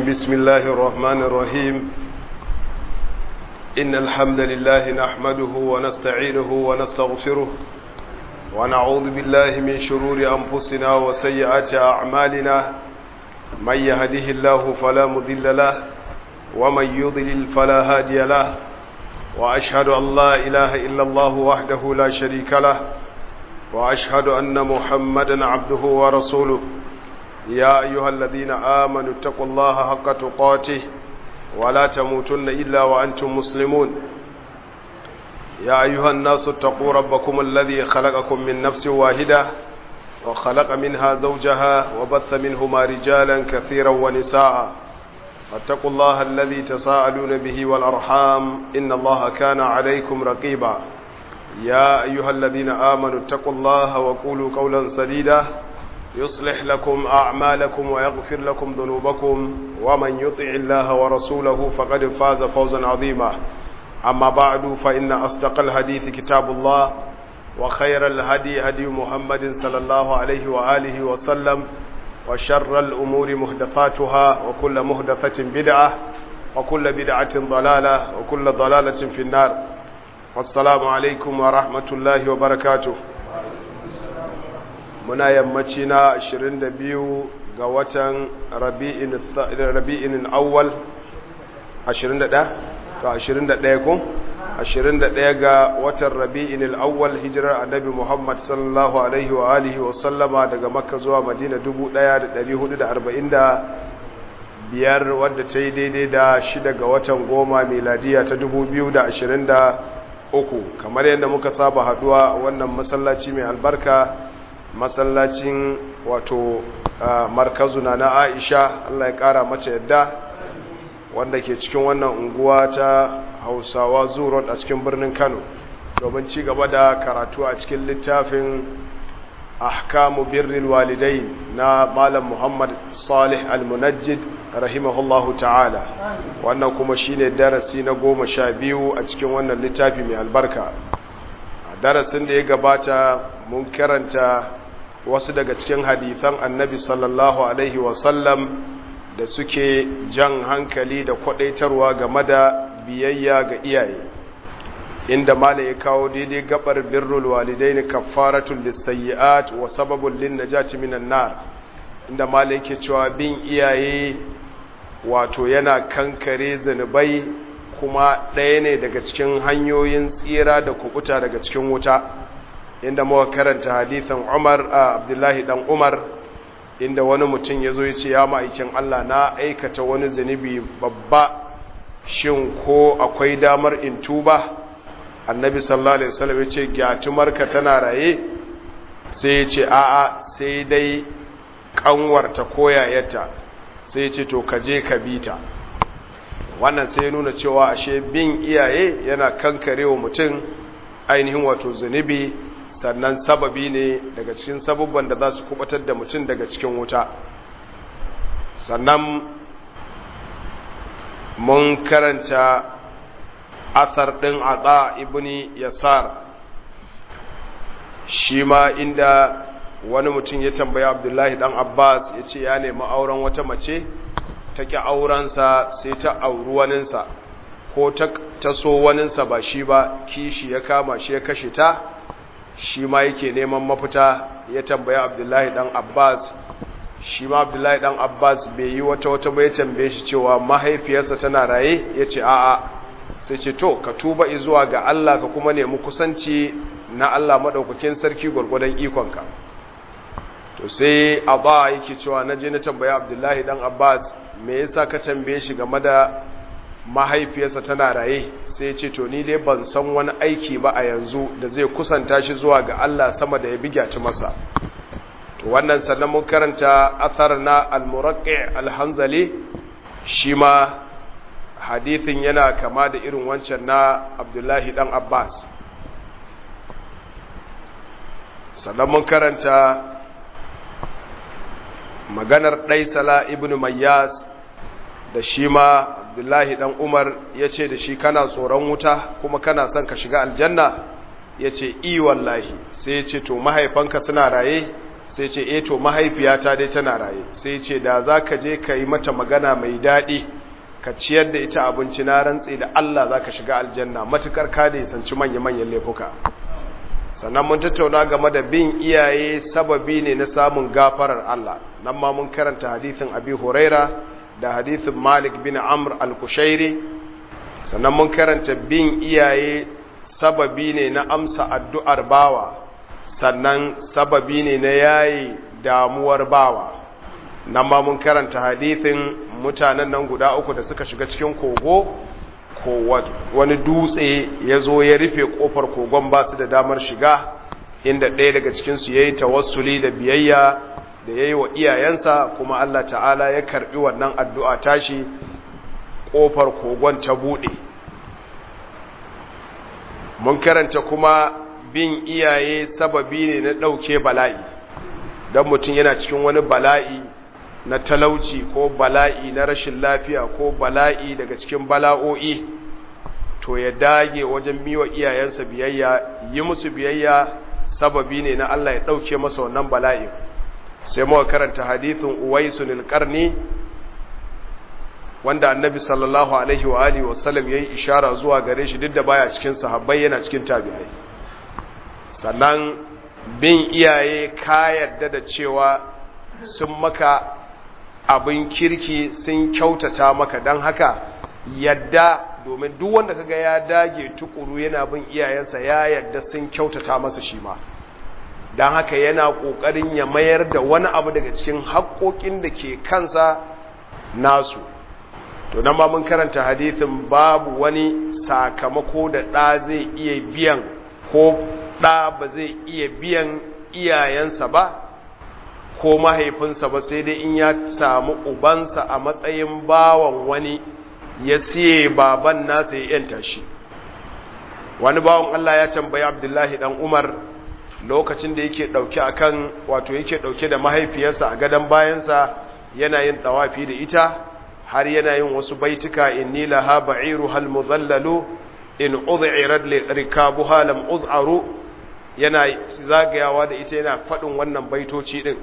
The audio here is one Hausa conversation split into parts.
بسم الله الرحمن الرحيم إن الحمد لله نحمده ونستعينه ونستغفره ونعوذ بالله من شرور أنفسنا وسيئات أعمالنا من يهده الله فلا مضل له ومن يضلل فلا هادي له وأشهد أن لا إله إلا الله وحده لا شريك له وأشهد أن محمدا عبده ورسوله يا أيها الذين آمنوا اتقوا الله حق تقاته ولا تموتن إلا وأنتم مسلمون يا أيها الناس اتقوا ربكم الذي خلقكم من نفس واحدة وخلق منها زوجها وبث منهما رجالا كثيرا ونساء واتقوا الله الذي تساءلون به والأرحام إن الله كان عليكم رقيبا يا أيها الذين آمنوا اتقوا الله وقولوا قولا سديدا يصلح لكم أعمالكم ويغفر لكم ذنوبكم ومن يطع الله ورسوله فقد فاز فوزا عظيما أما بعد فإن أصدق الحديث كتاب الله وخير الهدي هدي محمد صلى الله عليه وآله وسلم وشر الأمور محدثاتها وكل محدثة بدعة وكل بدعة ضلالة وكل ضلالة في النار والسلام عليكم ورحمة الله وبركاته muna yammaci na 22 ga watan rabi'in awwal 21 ga 21 kun 21 ga watan rabi'in awwal hijirar annabi muhammad sallallahu alaihi wa alihi wa sallama daga makka zuwa madina 1445 wadda ta yi daidai da shida ga watan goma miladiya ta 2023 kamar yadda muka saba haduwa wannan masallaci mai albarka masallacin wato markazu na Aisha Allah ya kara mace yadda wanda ke cikin wannan unguwa ta Hausawa Zurot a cikin birnin Kano domin ci gaba da karatu a cikin littafin Ahkamu Birril Walidain na Malam Muhammad Salih Al-Munajjid rahimahullahu ta'ala wannan kuma shine darasi na goma sha biyu a cikin wannan littafi mai albarka darasin da ya gabata mun karanta wasu daga cikin hadithan annabi sallallahu alaihi wasallam da suke jan hankali da kwadaitarwa game da biyayya ga iyaye inda mala ya kawo daidai gabar birrul walidaini kaffaratul lisayyi'at wa sababul linnajati minan nar inda mala yake cewa bin iyaye wato yana kankare zanubai kuma ɗaya ne daga cikin hanyoyin tsira da kubuta daga cikin wuta inda muka karanta hadithan Umar a Abdullahi dan Umar inda wani mutum ya zo ya ce ya ma'aikin Allah na aikata wani zunubi babba shin ko akwai damar in tuba annabi sallallahu alaihi wasallam ya ce gyatumarka tana raye sai ya ce a'a sai dai kanwarta koyayata sai ya ce to ka je ka bita wannan sai ya nuna cewa ashe bin iyaye yana kankarewa mutum ainihin wato zunubi sannan sababi ne daga cikin sabubban da za su kubatar da mutum daga cikin wuta sannan mun karanta athar ɗin aɗa ibni yasar shi ma inda wani mutum ya tambaya abdullahi ɗan abbas ya ce ya nemi auren wata mace ta ƙi aurensa sai ta auri waninsa ko ta so waninsa ba shi ba kishi ya kama shi ya kashe ta shi ma yake neman mafita ya tambaya abdullahi dan abbas shi ma abdullahi dan abbas bai yi wata wata bai tambaye shi cewa mahaifiyarsa tana raye ya ce a'a sai ce to ka tuba zuwa ga allah ka kuma nemi kusanci na allah maɗaukakin sarki gwargwadon ikonka to sai abba yake cewa na je na tambaya abdullahi dan abbas me yasa ka tambaye shi game da mahaifiyarsa tana raye sai ya ce to ni dai ban san wani aiki ba a yanzu da zai kusanta shi zuwa ga Allah sama da ya bigyaci masa to wannan sannan mun karanta athar na al-muraqqi al-hanzali shi ma hadithin yana kama da irin wancan na Abdullahi dan Abbas sannan mun karanta maganar Daisala ibn Mayyas da shi ma abdullahi dan umar ya ce da shi kana tsoron wuta kuma kana son ka shiga aljanna ya ce i wallahi sai ya ce to mahaifanka suna raye sai sai ce eh to mahaifiyata dai tana raye sai ce da za ka je ka yi mata magana mai daɗi ka ciyar da ita abinci na rantse da Allah za ka shiga aljanna matukar ka da yasanci manya-manyan laifuka sannan mun tattauna game da bin iyaye sababi ne na samun gafarar Allah nan ma mun karanta hadithin abi huraira da hadithin malik bin amr al-kushairi sannan mun karanta bin iyaye sababi ne na amsa addu'ar bawa sannan sababi ne na yayi damuwar bawa nan ma mun karanta hadithin mutanen nan guda uku da suka shiga cikin kogo ko wani dutse ya zo ya rufe kofar kogon ba su da damar shiga inda ɗaya daga cikinsu ya yi tawassuli da biyayya da ya yi wa iyayensa kuma Allah ta'ala ya karɓi wannan addu'a tashi ƙofar kogon ta buɗe mun karanta kuma bin iyaye sababi ne na ɗauke bala'i don mutum yana cikin wani bala'i na talauci ko bala'i na rashin lafiya ko bala'i daga cikin bala'o'i to ya dage wajen miwa iyayensa biyayya yi musu biyayya sababi ne na Allah ya ɗauke masa wannan bala'i sai muka karanta hadithin uwaisun alƙarni wanda annabi sallallahu alaihi wa alihi wasallam ya yi ishara zuwa gare shi duk da baya cikin sahabbai yana cikin tabi'ai sannan bin iyaye ka yadda da cewa sun maka abin kirki sun kyautata maka don haka yadda domin duk wanda kaga ya dage tukuru yana bin iyayensa ya yadda sun kyautata masa shi ma don haka yana ƙoƙarin ya mayar da wani abu daga cikin haƙoƙin da ke kansa nasu to nan ma mun karanta hadithin babu wani sakamako da ɗa zai iya biyan ko ɗa ba zai iya biyan iyayensa ba ko mahaifinsa ba sai dai in ya samu ubansa a matsayin bawan wani ya siye baban nasa ya yanta shi wani bawan Allah ya tambayi Abdullahi dan Umar lokacin da yake dauke akan wato yake dauke da mahaifiyarsa a gadon bayansa yana yin tawafi da ita har yana yin wasu baituka inni laha ba'iru hal muzallalu in ud'irat li rikabuha lam uz'aru yana zagayawa da ita yana fadin wannan baitoci din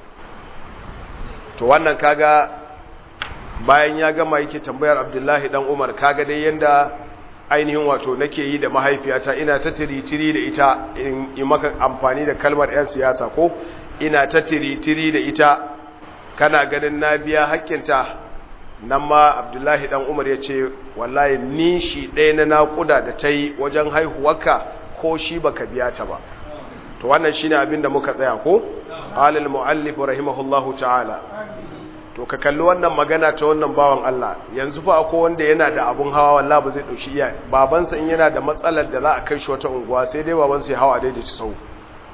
to wannan kaga bayan ya gama yake tambayar abdullahi dan umar kaga dai yanda ainihin wato nake yi da mahaifiyata ina ta tiri-tiri da ita in yi maka amfani da kalmar 'yan siyasa ko ina ta tiri-tiri da ita kana ganin na biya hakkinta nan ma abdullahi dan umar ya ce wallahi ni shi ɗaya na naƙuda da ta yi wajen haihuwarka ko shi baka biya ta ba to wannan shine abin da muka tsaya ko alal muallif rahimahullahu ta'ala to ka kalli wannan magana ta wannan bawan Allah yanzu fa akwai wanda yana da abun hawa wallahi ba zai dauki iya babansa in yana da matsalar da za a kai shi wata unguwa sai dai babansa ya hawa daidai ci sau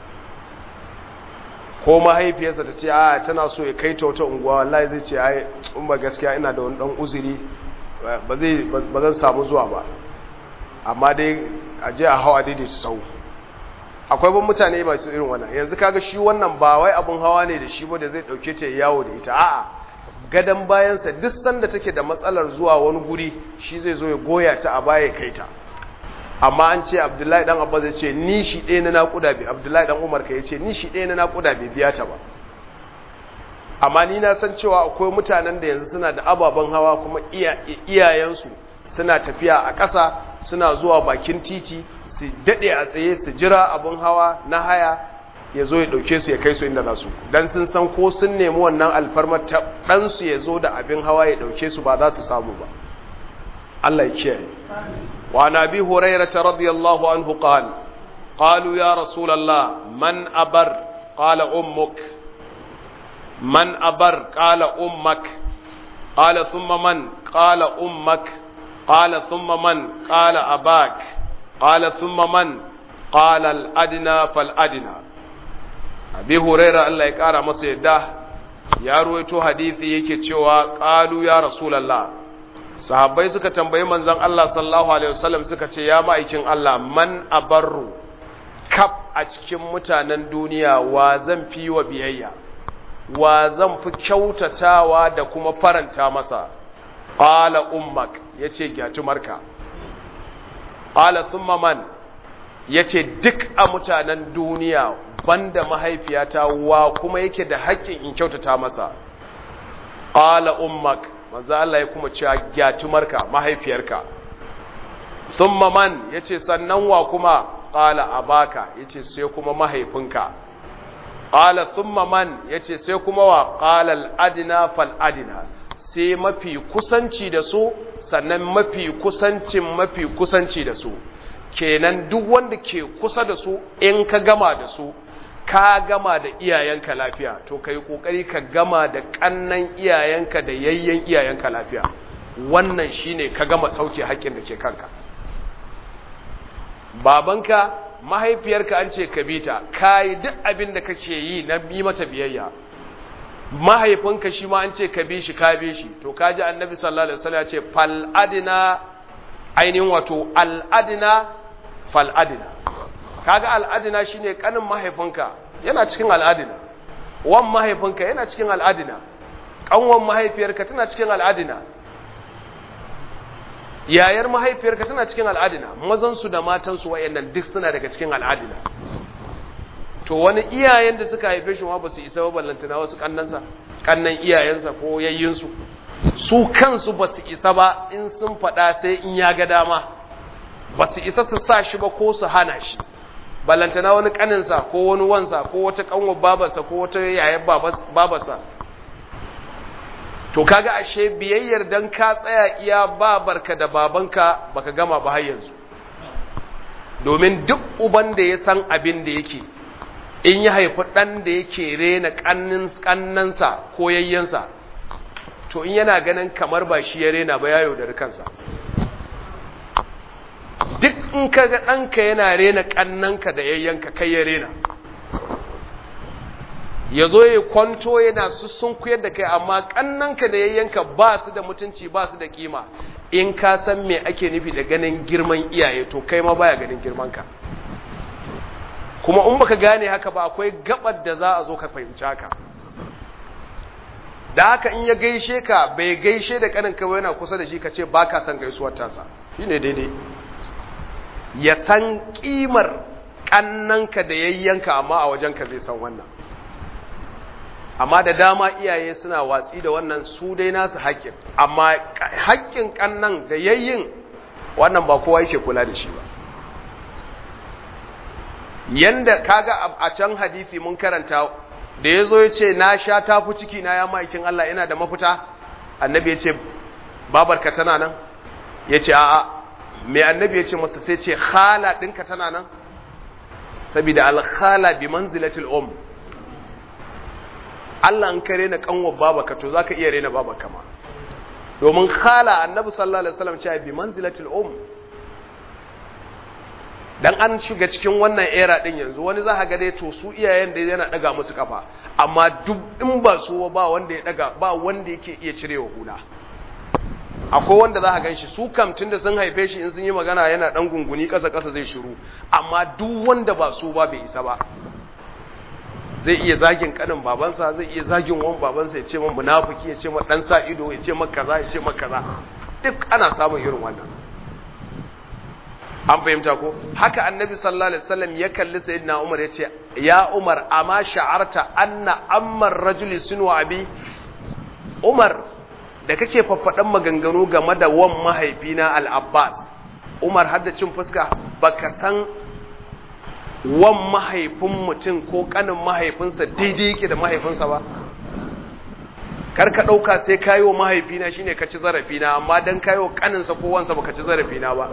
ko mahaifiyarsa ta ce a tana so ya kai ta wata unguwa wallahi zai ce ai in ba gaskiya ina da wani dan uzuri ba zai ba zan samu zuwa ba amma dai a je a hawa daidai ci sau akwai ban mutane masu irin wannan yanzu kaga shi wannan ba wai abun hawa ne da shi ba da zai dauke ta yawo da ita a'a gadan bayansa duk sanda take da matsalar zuwa wani guri shi zai zo ya goya ta a baya kai ta amma an ce abdullahi dan abba zai ce ni shi ɗaya na naƙuda bi abdullahi dan umar ka ya ce ni shi ɗaya na naƙuda bai biya ta ba amma ni na san cewa akwai mutanen da yanzu suna da ababen hawa kuma iyayensu suna tafiya a ƙasa suna zuwa bakin titi su daɗe a tsaye su jira abin hawa na haya ya zo ya ɗauke su ya kai su inda za su don sun san ko sun nemi wannan alfarmar ta ɗansu ya zo da abin hawa ya ɗauke su ba za su samu ba Allah ya kiyaye wa nabi hurairata radiyallahu anhu qal qalu ya rasulullah man abar qala ummuk man abar qala ummak qala thumma man qala ummak qala thumma man qala abak qala thumma man qala al adna fal adna abi huraira Allah ya kara masa yadda ya ruwaito hadisi yake cewa qalu ya rasulullah sahabbai suka tambayi manzon Allah sallallahu alaihi wasallam suka ce ya ma'aikin Allah man abarru kaf a cikin mutanen duniya wa zan fi wa biyayya wa zan fi kyautatawa da kuma faranta masa qala ummak yace gyatumarka qala thumma man ya ce duk a mutanen duniya banda mahaifiyata wa kuma yake da haƙƙin in kyautata masa qala ummak manzo Allah ya kuma cewa gyatumarka mahaifiyarka thumma man yace sannan wa kuma qala abaka yace sai kuma mahaifinka qala thumma man yace sai kuma wa qala al adna fal adna sai mafi kusanci da su sannan mafi kusancin mafi kusanci da su kenan duk wanda ke kusa da su in ka gama da su ka gama da iyayenka lafiya to ka yi ƙoƙari ka gama da ƙannan iyayenka da yayyen iyayenka lafiya wannan shine ka gama sauke haƙƙin da ke kanka babanka mahaifiyarka an ce ka bita ka yi duk abin da kake yi na bi mata biyayya mahaifinka shi ma an ce ka bi shi ka bi shi to ka ji annabi sallallahu alaihi wasallam ya ce fal adina ainihin wato al adina fal adina kaga al adina shine kanin mahaifinka yana cikin al adina wan mahaifinka yana cikin al adina kanwan mahaifiyarka tana cikin al adina yayar mahaifiyarka tana cikin al adina mazan su da matan su wayannan duk suna daga cikin al adina to wani iyayen da suka haife shi ma ba su isa ba ballantana wasu kannansa kannan iyayensa ko yayyinsu su kansu ba su isa ba in sun faɗa sai in ya ga dama ba su isa su sa shi ba ko su hana shi ballantana wani kaninsa ko wani wansa ko wata kanwa babarsa ko wata yayan babarsa to kaga ashe biyayyar dan ka tsaya iya babarka da babanka baka gama ba har yanzu domin duk uban da ya san abin da yake in ya haifi ɗan da yake rena ƙannansa ko yayyansa to in yana ganin kamar ba shi ya rena ba ya yaudari kansa duk in ka ga ɗanka yana rena ƙannanka da yayyanka kai ya rena ya zo ya kwanto yana sussun kuyar da kai amma ƙannanka da yayyanka ba su da mutunci ba su da kima in ka san me ake nufi da ganin girman iyaye to kai ma baya ganin girmanka kuma in baka gane haka ba akwai gabar da za a zo ka fahimci haka da haka in ya gaishe ka bai gaishe da kanin ka yana kusa da shi ka ce ba ka san gaisuwar tasa shine daidai ya san kimar kannanka da yayyanka amma a wajenka zai san wannan amma da dama iyaye suna watsi da wannan su dai nasu haƙƙin amma haƙƙin kannan da yayyin wannan ba kowa yake kula da shi ba yanda kaga a can hadisi mun karanta da yazo yace na sha tafi ciki na ya maikin Allah ina da mafita annabi yace babarka tana nan yace a'a me annabi yace masa sai ce khala dinka tana nan saboda al khala bi manzilatil um Allah an kare na kanwa babaka to zaka iya rena babaka ma domin khala annabi sallallahu alaihi wasallam ce bi manzilatil um dan an shiga cikin wannan era din yanzu wani za ga dai to su iyayen da yana daga musu kafa amma duk in ba su ba wanda ya daga ba wanda yake iya cirewa hula akwai wanda za ka ganshi su kam tunda sun haife shi in sun yi magana yana dan gunguni kasa kasa zai shiru amma duk wanda ba su ba bai isa ba zai iya zagin kanin babansa zai iya zagin wan babansa ya ce man munafiki ya ce man dan sa ido ya ce man kaza ya ce man kaza duk ana samun irin wannan an fahimta ko haka annabi sallallahu alaihi wasallam ya kalli sayyidina umar yace ya umar amma sha'arta anna ammar rajuli sunwa abi umar da kake faffadan maganganu game da wan mahaifina al-abbas umar hadda cin fuska baka san wan mahaifin mutum ko kanin mahaifinsa daidai yake da mahaifinsa ba kar ka dauka sai kayo mahaifina shine ka ci zarafina amma dan kayo kaninsa ko wansa baka ci zarafina ba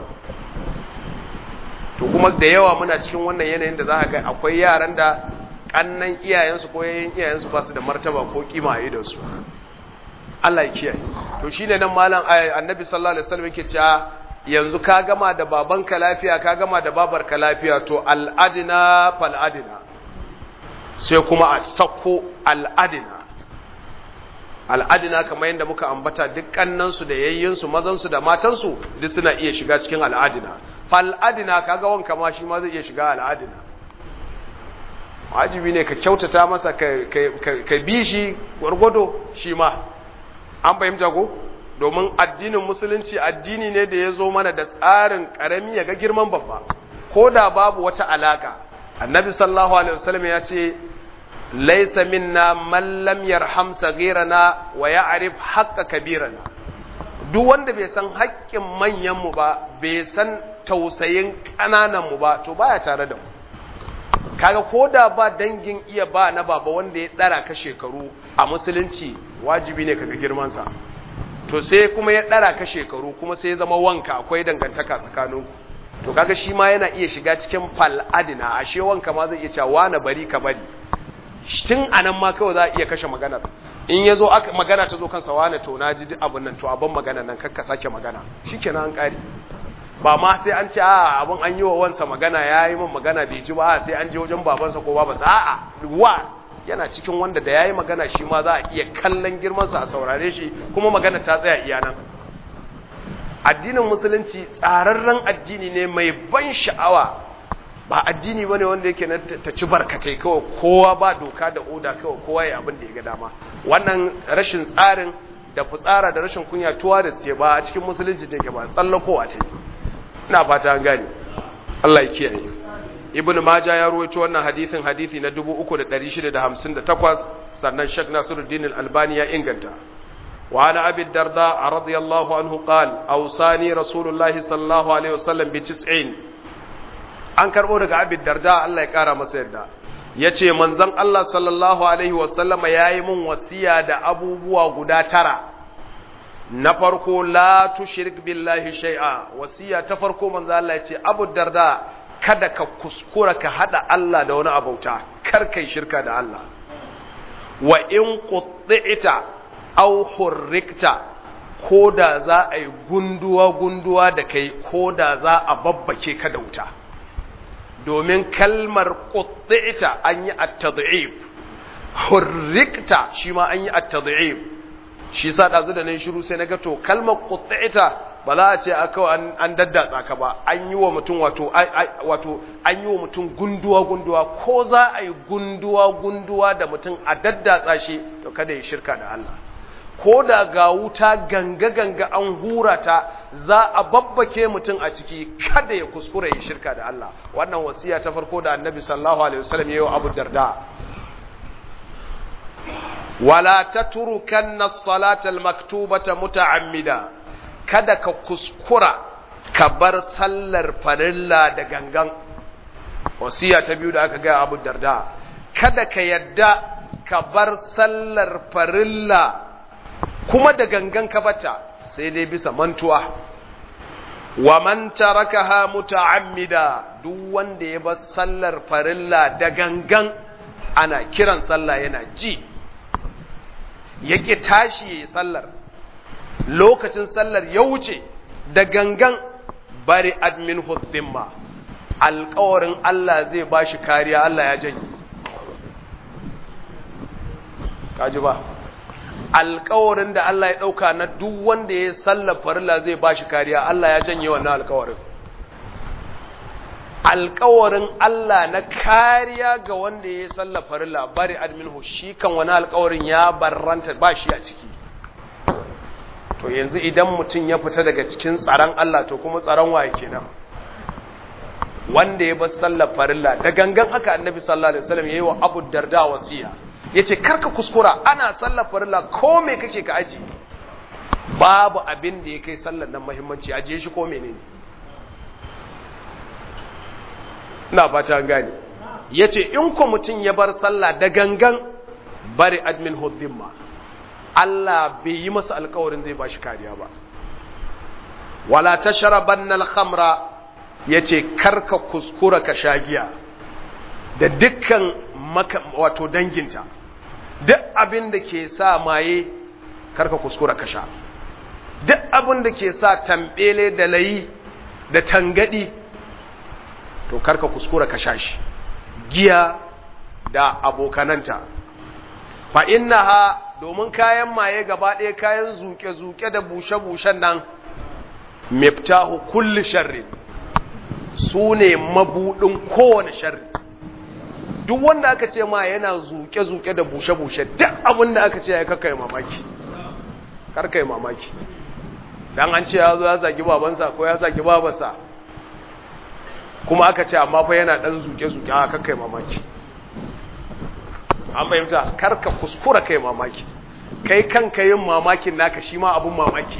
to kuma da yawa muna cikin wannan yanayin da za ka ga akwai yaran da kannan iyayensu ko yayin iyayensu ba su da martaba ko kima a idansu Allah ya kiyaye to shine nan malam annabi sallallahu alaihi wasallam yake cewa yanzu ka gama da babanka lafiya ka gama da babarka lafiya to al'adina fal adina sai kuma a sako al'adina al'adina kamar yadda muka ambata duk kannansu da yayyinsu mazansu da matansu duk suna iya shiga cikin al'adina fal'adina kaga wanka ma shi ma zai iya shiga al'adina wajibi ne ka kyautata masa ka bi shi gwargwado shi ma an fahimta ko domin addinin musulunci addini ne da ya zo mana da tsarin karami ya ga girman babba ko da babu wata alaka annabi sallallahu alaihi wasallam ya ce laisa minna man lam yarham saghirana wa ya'rif haqqa kabirana duk wanda bai san haƙƙin manyan mu ba bai san tausayin ƙananan mu ba to baya tare da mu kaga koda ba dangin iya ba na baba wanda ya dara ka shekaru a musulunci wajibi ne kaga girman sa to sai kuma ya dara ka shekaru kuma sai ya zama wanka akwai dangantaka tsakaninku to kaga shi ma yana iya shiga cikin fal adina ashe wanka ma zai iya cewa na bari ka bari tun anan ma kawai za a iya kashe maganar in ya zo magana ta zo kansa wane to na ji duk abin nan to abin magana nan kakka sake magana shikenan an kare ba ma sai an ce a abin an yi wa wansa magana ya yi min magana bai ji ba sai an je wajen babansa ko babansa a'a wa yana cikin wanda da ya yi magana shi ma za a iya kallon girmansa a saurare shi kuma magana ta tsaya iya nan addinin musulunci tsararren addini ne mai ban sha'awa ba addini ba ne wanda yake na ta ci barkatai kawai kowa ba doka da oda kawai kowa ya abin da ya ga dama wannan rashin tsarin da fitsara da rashin kunya tuwa da ce ba a cikin musulunci take ba tsallakowa ce ina fata an gane Allah ya kiyaye ibnu maja ya ruwaito wannan hadisin hadisi na 3658 sannan shek nasiruddin al-albani ya inganta وعن أبي الدرداء رضي الله عنه قال أوصاني رسول الله صلى الله عليه وسلم بتسعين an karɓo daga abin darda Allah ya ƙara masa yadda ya ce manzan Allah sallallahu Alaihi wasallama ya yi mun wasiya da abubuwa guda tara na farko la tushrik billahi shay'a wasiya ta farko manzan Allah ya ce abu darda kada ka kuskura ka haɗa Allah da wani abauta kar kai shirka da Allah wa in qutti'ta aw hurrikta ko da za a yi gunduwa gunduwa da kai ko da za a babbake ka da wuta domin kalmar ƙuɗɗita an yi at-tad'if hurrikta shi ma an yi at-tad'if shi sa ɗazu da nan shiru sai naga to kalmar ƙuɗɗita ba za a ce aka an daddatsa ka ba an yi wa mutum wato wato an yi wa mutum gunduwa gunduwa ko za a yi gunduwa gunduwa da mutum a daddatsa shi to kada ya shirka da Allah ko da ga wuta ganga-ganga an hura ta za a babbake mutum a ciki kada ya kuskura ya shirka da Allah wannan wasiya ta farko da annabi sallallahu alaihi wasallam yayin Abu Darda wala tatrukanna as-salata al-maktubata muta'ammida kada ka kuskura ka bar sallar farilla da gangan wasiya ta biyu da aka ga Abu Darda kada ka yadda ka bar sallar farilla kuma da gangan ka bata sai dai bisa mantuwa wa man tarakaha muta'ammida duk wanda ya bar sallar farilla da gangan ana kiran sallah yana ji yake tashi yayi sallar lokacin sallar ya wuce da gangan bari admin hudzimma alƙawarin Allah zai bashi kariya Allah ya janye kaji ba alkawarin da Allah ya ɗauka na duk wanda ya sallar farilla zai ba shi kariya Allah ya janye wannan alkawarin alkawarin Allah na kariya ga wanda ya sallar farilla bari adminhu shi kan wani alkawarin ya barranta ba shi a ciki to yanzu idan mutum ya fita daga cikin tsaron Allah to kuma tsaron waye kenan wanda ya bar sallar farilla da gangan haka annabi sallallahu alaihi wasallam yayi wa Abu Darda wasiya ya ce karka kuskura ana sallar farilla ko me kake ka aji babu abin da ya kai sallar nan mahimmanci ajiye shi ko menene ina fata gane ya ce in ko mutum ya bar sallah da gangan bari admin hudzimma Allah bai yi masa alkawarin zai bashi kariya ba wala tashrabanna al-khamra yace karka kuskura ka sha giya da dukkan wato danginta duk abin da ke sa maye karka kuskura ka sha duk abin da ke sa tambele da layi da tangadi to karka kuskura ka sha shi giya da abokananta fa innaha domin kayan maye gaba ɗaya kayan zuke-zuke da bushe-bushen nan miftahu kulli sharri su ne mabuɗin kowane sharri duk wanda aka ce ma yana zuke-zuke da bushe-bushe duk abin da aka ce ya kakai mamaki karkai mamaki dan an ce ya zo ya zagi babansa ko ya zagi babansa kuma aka ce amma fa yana dan zuke-zuke a kakkai mamaki an fahimta karka kuskura kai mamaki kai kanka yin mamakin naka shi ma abun mamaki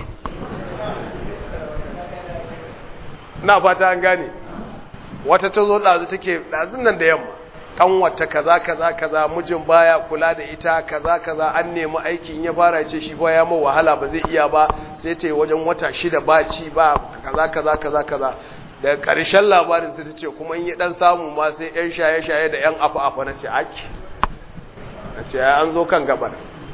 na fata an gane wata ta zo ɗazu take ɗazun nan da yamma kanwata kaza kaza kaza mijin baya kula da ita kaza kaza an nemi aikin ya fara ce shi ba ya ma wahala ba zai iya ba sai ta wajen wata shida ba ci ba kaza kaza kaza kaza da ƙarshen labarin sai ta ce kuma in yi dan samu ma sai yan shaye shaye da yan afa afa na ce aki na ce an zo kan gabar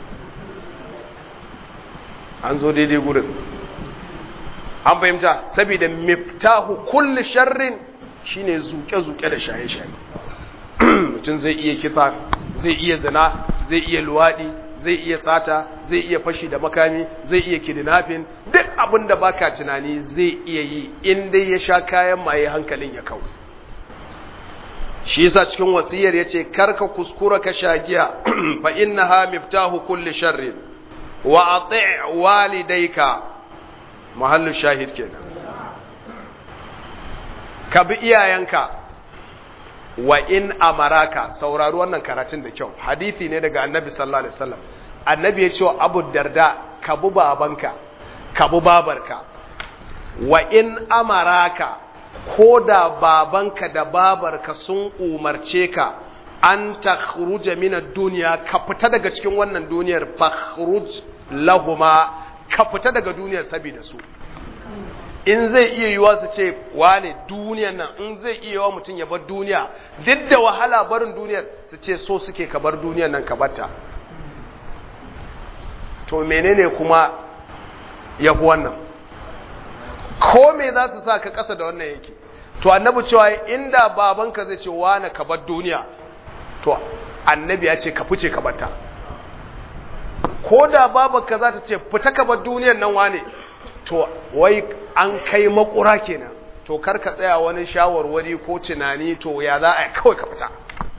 an zo daidai gurin an fahimta saboda miftahu kulli sharrin shine zuke-zuke da shaye-shaye mutum zai iya kisa zai iya zina zai iya luwaɗi zai iya sata zai iya fashi da makami zai iya kidnapping duk abin da baka tunani zai iya yi in dai ya sha kayan maye hankalin ya kawo shi yasa cikin wasiyar yace karka kuskura ka sha giya fa innaha miftahu kulli sharrin wa ati' walidayka mahallu shahid kenan ka bi iyayenka wa in amaraka saurari wannan karatun da kyau hadithi ne daga annabi sallallahu alaihi wasallam annabi ya ce abu darda ka bi babanka ka bi babarka wa in amaraka ko da babanka da babarka sun umarce ka an takhruja min ad-dunya ka fita daga cikin wannan duniyar fakhruj lahuma ka fita daga duniyar saboda su in zai iya yiwa su ce wane duniyan nan in zai iya yiwa mutum ya bar duniya duk da wahala barin duniyar su ce so suke ka bar duniyan nan ka batta to menene kuma ya fi wannan ko me za su sa ka kasa da wannan yake to annabi cewa inda babanka zai ce wane ka bar duniya to annabi ya ce ka fice ka batta ko da babanka za ta ce fita ka bar duniyan nan wane to wai an kai makura kenan to kar ka tsaya wani shawarwari ko tunani to ya za a kawai ka fita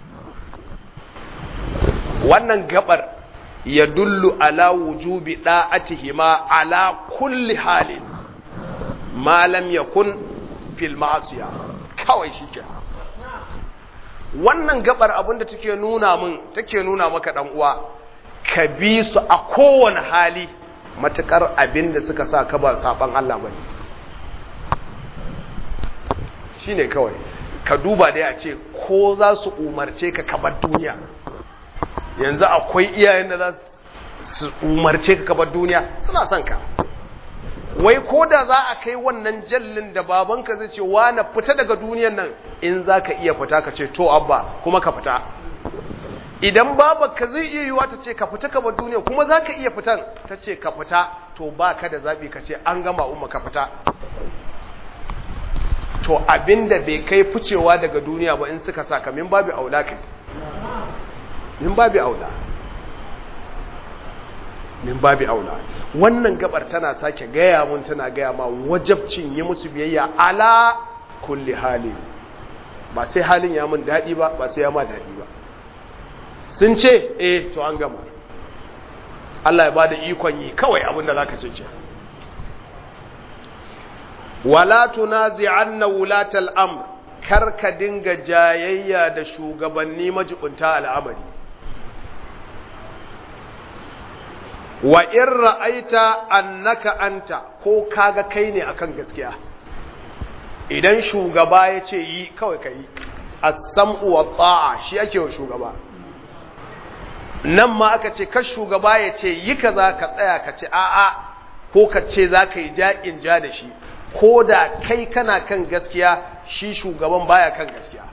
wannan gabar ya dullu ala wujubi da'atihima ala kulli halin ma lam yakun fil ma'asiya kawai shike wannan gabar abinda take nuna min take nuna maka dan uwa ka bi su a kowane hali matukar abin da suka sa ka ba saban Allah bane shine kawai ka duba dai a ce ko za su umarce ka ka bar duniya yanzu akwai iyayen da za su umarce ka ka bar duniya suna son ka wai ko da za a kai wannan jallin da babanka zai ce wa na fita daga duniyan nan in za ka iya fita ka ce to abba kuma ka fita idan babanka zai iya yiwa ta ce ka fita ka bar duniya kuma za ka iya fitan ta ce ka fita to ba ka da zaɓi ka ce an gama umma ka fita to abinda bai kai ficewa daga duniya ba in suka saka min babu aula kai min babu aula min babu aula wannan gabar tana sake gaya mun tana gaya ma wajabcin yi musu biyayya ala kulli hali ba sai halin ya mun daɗi ba ba sai ya ma daɗi ba sun ce eh to an gama Allah ya ba da ikon yi kawai abinda za ka ce ke wala tunazi'anna wulatal amr kar ka dinga jayayya da shugabanni majibunta al'amari wa in ra'aita annaka anta ko kaga kai ne akan gaskiya idan shugaba ya ce yi kawai ka yi as-sam'u wa ta'a shi ake wa shugaba nan ma aka ce ka shugaba ya ce yi kaza ka tsaya ka ce a'a ko ka ce za ka yi ja'in ja da shi ko da kai kana kan gaskiya shi shugaban baya kan gaskiya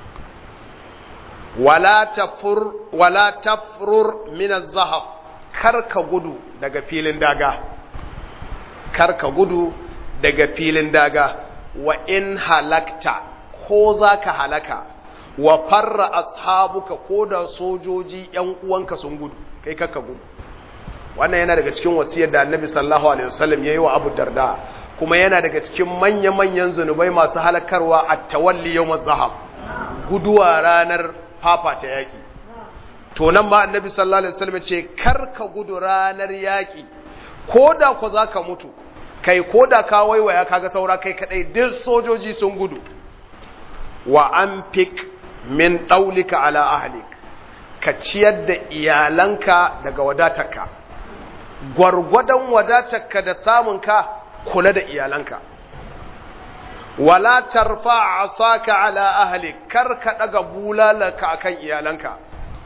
wala tafur wala tafrur min az-zahab karka gudu daga filin daga karka gudu daga filin daga wa in halakta ko zaka halaka wa farra ashabuka ko da sojoji yan uwanka sun gudu kai kakka gudu wannan yana daga cikin wasiyar da Annabi sallallahu alaihi wasallam yayi wa Abu Darda kuma yana daga cikin manya-manyan zunubai masu halakarwa a tawalli yau zahab guduwa ranar fafata yaƙi to nan ma annabi sallallahu alaihi wasallam ce kar ka gudu ranar yaƙi ko da ku za ka mutu kai ko da ka waiwaya kaga saura kai kadai duk sojoji sun gudu wa anfik min daulika ala ahlik ka ciyar da iyalanka daga wadatarka gwargwadon wadatarka da samunka kula da iyalanka wala tarfa asaka ala ahli kar ka daga bulalaka akan iyalanka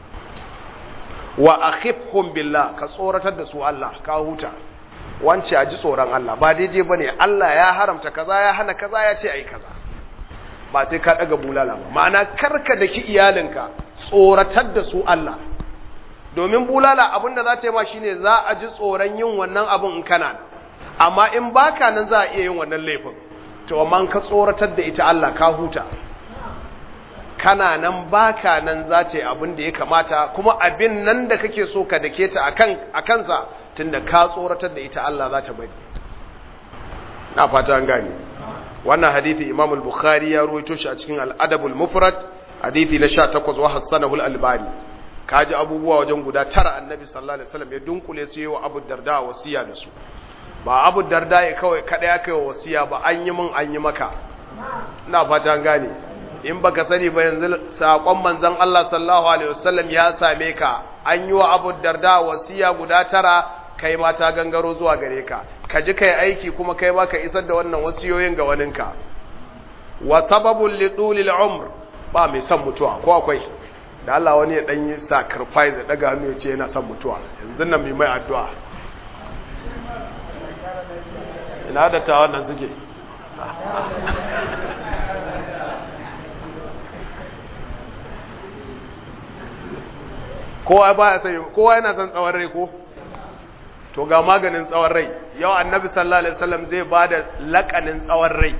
wa akhifhum billah ka tsoratar da su Allah ka huta wance a ji tsoron Allah ba daidai bane Allah ya haramta kaza ya hana kaza ya ce ai kaza ba sai ka daga bulala ba ma'ana karka daki iyalinka tsoratar da su Allah domin bulala abinda za ta yi ma shine za a ji tsoron yin wannan abin in kana nan amma in baka nan za a iya yin wannan laifin to amma ka tsoratar da ita Allah ka huta kana nan baka nan za ta yi abin da ya kamata kuma abin nan da kake so ka dake ta akan akansa tunda ka tsoratar da ita Allah za ta bari na fata an gane wannan hadithi Imam al-Bukhari ya ruwaito shi a cikin al-Adab al-Mufrad hadithi na 18 wa hasanahu al-Albani kaji abubuwa wajen guda tara Annabi sallallahu alaihi wasallam ya dunkule su yawa Abu Darda wasiya da su ba Abu Darda ya kawai kada ya kai wasiya ba an yi min an yi maka ina fata an gane in baka sani ba yanzu sakon manzon Allah sallallahu alaihi wasallam ya same ka an yi wa Abu Darda wasiya guda tara kai ma ta gangaro zuwa gare ka ka ji kai aiki kuma kai ma ka isar da wannan wasiyoyin ga waninka wa sababul lidulil umr ba mai son mutuwa ko akwai da Allah wani ya dan yi sacrifice da daga hannu ya ce yana son mutuwa yanzu nan mai mai addu'a ina da ta wannan suke kowa ba ya sai kowa yana son tsawon rai ko to ga maganin tsawon rai yau annabi sallallahu alaihi wasallam zai ba da lakanin tsawon rai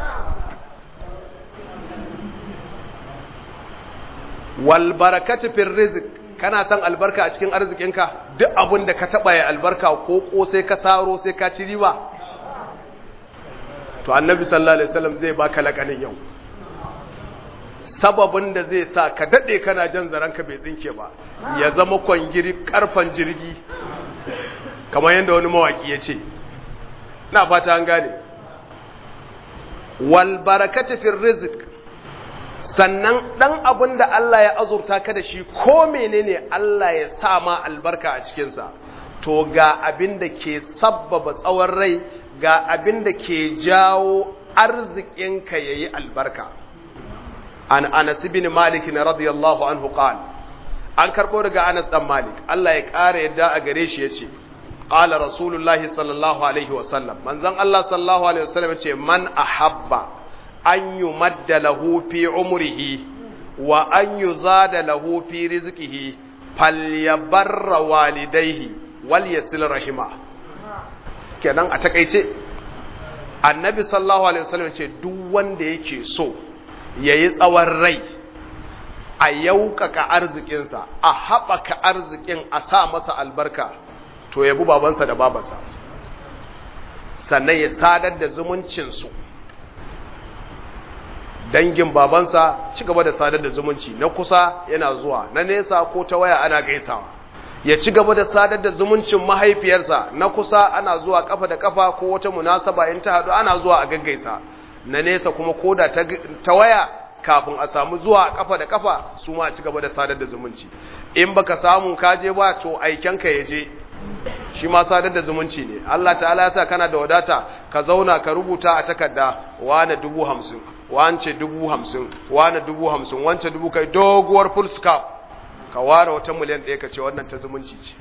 wal barakatu fil rizq kana son albarka a cikin arzikinka duk abin da ka taba ya albarka ko ko sai ka saro sai ka ci riba to annabi sallallahu alaihi wasallam zai baka lakanin yau sababin da zai sa ka dade kana jan zaranka bai tsinke ba ya zama kwangiri karfan jirgi kamar yadda wani mawaki ya ce na fata an gane wal barakatu fil rizq sannan dan abin da Allah ya azurta ka da shi ko menene Allah ya sa ma albarka a cikin sa to ga abin da ke sabbaba tsawon rai ga abin da ke jawo arzikinka yayi albarka an Anas bin Malik radiyallahu anhu qala an karbo daga Anas dan Malik Allah ya kare yadda a gare shi yace qala rasulullahi sallallahu alaihi wasallam manzon Allah sallallahu alaihi wasallam ce man ahabba an yumadda lahu fi umrihi wa an yuzada lahu fi rizqihi falyabarra walidayhi wal yasil rahima kenan a takeice annabi sallallahu alaihi wasallam ce duk wanda yake so yayi tsawon rai a yaukaka arzikinsa a haɓaka arzikin a sa masa albarka to ya bi babansa da babansa sannan ya sadar da zumuncinsu dangin babansa ci gaba da sadar da zumunci na kusa yana zuwa na nesa ko ta waya ana gaisawa ya ci gaba da sadar da zumuncin mahaifiyarsa na kusa ana zuwa kafa da kafa ko wata munasaba in ta haɗu ana zuwa a gaggaisa na nesa kuma koda ta waya kafin a samu zuwa kafa da kafa su ma ci gaba da sadar da zumunci in baka samu kaje ba to aikenka ya je shi ma sadar da zumunci ne Allah ta'ala ya sa kana da wadata ka zauna ka rubuta a takarda wane dubu hamsin wance dubu hamsin wane dubu hamsin wance dubu kai doguwar full scarf ka ware wata miliyan ɗaya ka ce wannan ta zumunci ce